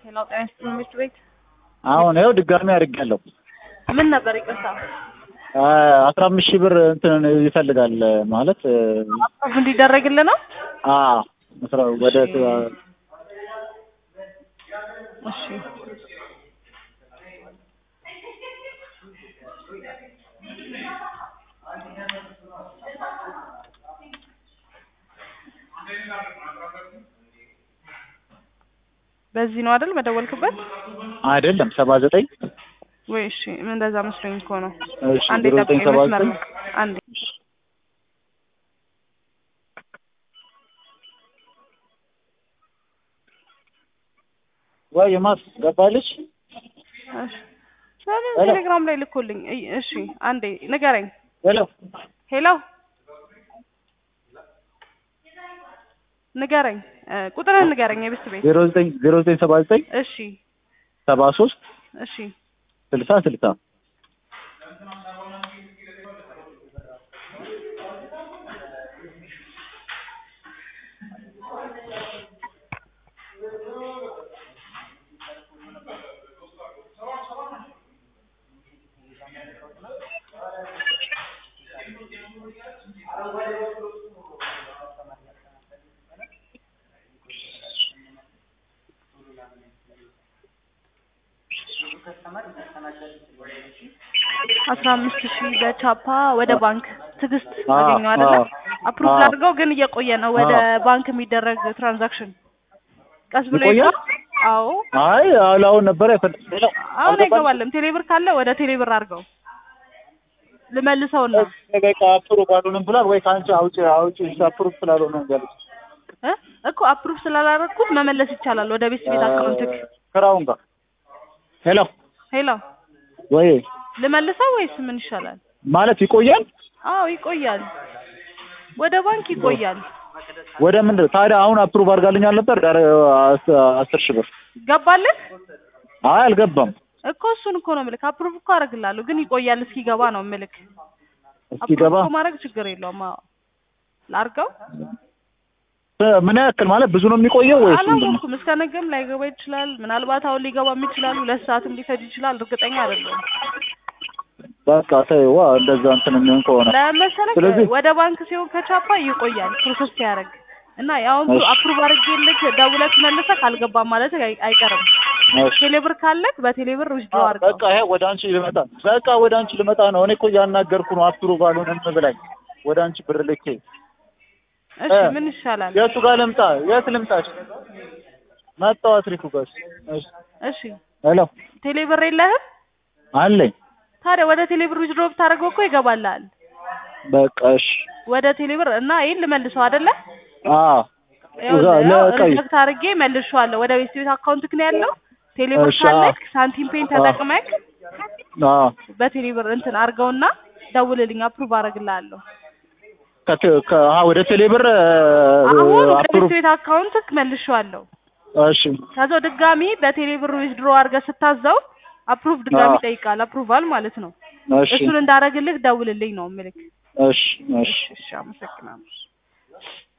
ሌላው ጤና ይስጥልኝ ምርት ቤት አሁን ይኸው ድጋሚ አድርጌያለሁ። ምን ነበር ይቅርታ አስራ አምስት ሺህ ብር እንትን ይፈልጋል ማለት አፕሮቭ እንዲደረግልህ ነው? አ አስራ ወደ እሺ በዚህ ነው አይደል መደወልክበት? አይደለም ሰባ ዘጠኝ ወይ እሺ ምን እንደዛ መስሎኝ እኮ ነው። እሺ አንዴ ዜሮ ዘጠኝ ጠብቀኝ ሰባ መስመር ዘጠኝ ላይ አንዴ ወይ ማስ ገባልሽ? እሺ ለምን ሄሎ። ቴሌግራም ላይ ልኮልኝ እይ፣ እሺ አንዴ ንገረኝ። ሄሎ ሄሎ ንገረኝ እ ቁጥርህን ንገረኝ የብስት ቤት ዜሮ ዘጠኝ ዜሮ ዘጠኝ ሰባ ዘጠኝ እሺ ሰባ ሶስት እሺ ስልሳ ስልሳ አስራ አምስት ሺህ በቻፓ ወደ ባንክ ትዕግስት አ- አገኘው አይደለ? አ- አፕሩቭ አ- ላድርገው ግን እየቆየ ነው ወደ አ- ባንክ የሚደረግ ትራንዛክሽን ቀስ ብሎ ይቆያል? ይገባል። አዎ አይ አሁን ነበር አይፈልግ ሄሎ አሁን አልገባልሽ? አይገባልም። ቴሌብር ካለ ወደ ቴሌብር አድርገው ልመልሰውና በቃ አፕሩቭ አልሆነም ብሏል ወይ ከአንቺ አውጪ አውጪ አፕሩቭ ስላልሆነ ያለች እ እኮ አፕሩቭ ስላላረግኩት መመለስ ይቻላል ወደ ቤት ቤት አካውንትክ። ክራውን ጋር ሄሎ ሄሎ ወይ ልመልሰው ወይስ ምን ይሻላል? ማለት ይቆያል አዎ ይቆያል፣ ወደ ባንክ ይቆያል። ወደ ምንድን ታዲያ አሁን አፕሩቭ አድርጋልኛል ነበር ዳር አስር ሺህ ብር ገባልን አይ አልገባም እኮ እሱን እኮ ነው ምልክ። አፕሩቭ እኮ አደርግልሃለሁ ግን ይቆያል እስኪገባ ነው ምልክ። አፕሩቭ እስኪገባ እኮ ማድረግ ችግር የለውም። አዎ ላርገው ምን ያክል ማለት ብዙ ነው የሚቆየው ወይስ ምንድን ነው? አላወኩም። እስከ ነገም ላይገባ ይችላል። ምናልባት አሁን ሊገባም ይችላል። ሁለት ሰዓትም ሊፈጅ ይችላል። እርግጠኛ አይደለሁም። በቃ ተይዋ እንደዛ እንትን የሚሆን ከሆነ ለመሰለክ ስለዚህ- ወደ ባንክ ሲሆን ከቻፓ ይቆያል ፕሮሰስ ሲያደርግ እና ያውን እሺ። አፕሩቭ አድርጌልክ ደውለክ መልሰክ አልገባም ማለት አይ- አይቀርም። እሺ። ቴሌብር ካለክ በቴሌብር ውስዶ አ- አድርገው። በቃ ይሄ ወደ አንቺ ልመጣ በቃ ወደ አንቺ ልመጣ ነው። እኔ እኮ እያናገርኩ ነው። አፕሩቭ አልሆነም ብላኝ ወደ አንቺ ብር ልኬ እሺ እ- ምን ይሻላል? የቱ ጋር ልምጣ? የት ልምጣች? መጣሁ አትሪፉ ጋር። እሺ እሺ ሄሎ ቴሌብር የለህም? አለኝ። ታዲያ ወደ ቴሌብር ውስዶ ብታደርገው እኮ ይገባልሃል። በቃ እሺ ወደ ቴሌብር እና ይሄን ልመልሰው አይደለ? አዎ እዛ ለቀይ ሪጀክት አድርጌ መልሼዋለሁ። ወደ ቤት ቤት አካውንትክ ነው ያለው። ቴሌብር እሺ፣ ካለክ ሳንቲም ፔን ተጠቅመክ አዎ በቴሌብር እንትን አድርገውና ደውልልኝ፣ አፕሩቭ አደርግልሃለሁ። ከተ- ከ- አዎ ወደ ቴሌብር አሁን ወደ ቤት አፕሩቭ ቤት አካውንትክ መልሼዋለሁ። እሺ ከዛው ድጋሚ በቴሌብር ዊዝድሮ አድርገህ ስታዘው አፕሩቭ ድጋሚ አዎ። ይጠይቃል። አፕሩቫል ማለት ነው። እሺ እሱን እንዳደረግልህ ደውልልኝ ነው ምልክ። እሺ እሺ እሺ፣ አመሰግናለሁ።